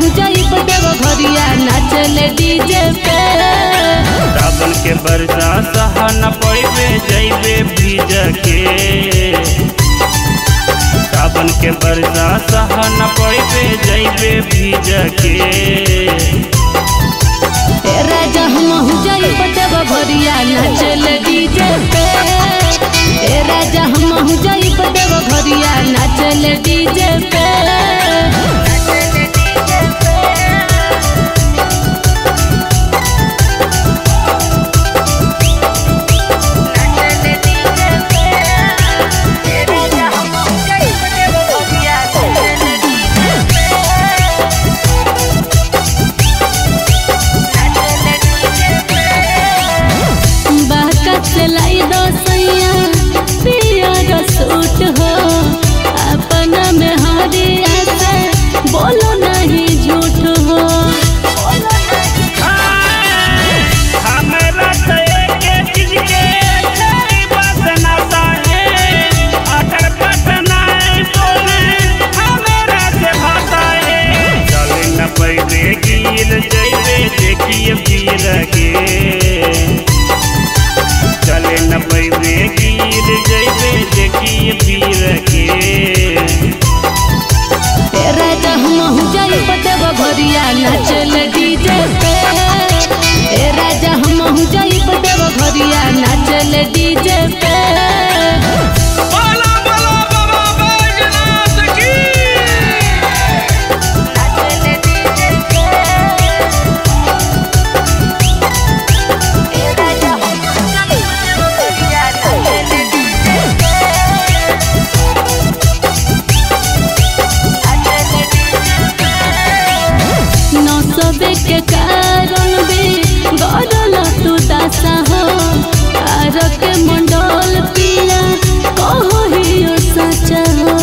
हूँ जाइब देव घरिया नाचले डीजे पे सावन के बरसा सहा न पैबे जैबे भीज के सावन के बरसा सहा न पैबे जैबे भीज के ए राजा हम हूँ जाइब देव घरिया नाचले डीजे पे ए राजा हम हूँ जाइब देव घरिया नाचले डीजे पे बाका चलाई दो सैया पिया रो सूट हो अपना में हरिया से बोलो नहीं झूठ हो हमरा तो एके चीज के छड़ी बसना साहे अटर पटनाए बोले हमरा से भाषाए चले न पैबे गिर जैबे देखिए पीर के चले न पैबे गिर जैबे देखिए पीर के ए राजा हम हूँ जाई देव घरिया नाचल डीजे पे ए राजा हम हूँ जाई देव घरिया नाचल डीजे पे बोला बोला बाबा बैजनाथ की नौसबे के कारण भी गरल तू दासा हो आर के मंडल पिया कहो ही सचा हो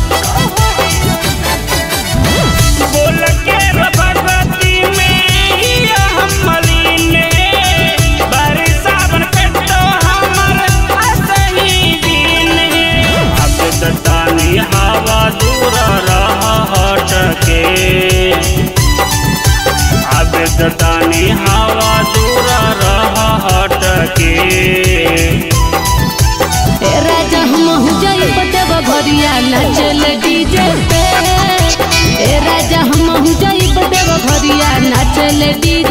बोल के भगवती में हिया हम मलीने बारी सावन पे तो हमर असही दिन अब दतानी हवा दूर रहा हट के अब दतानी हवा दूर रहा हट के ए राजा हम हूँ जाई देव घरिया नाचल डीजे पे ए राजा हम हूँ जाई देव घरिया नाचल डीजे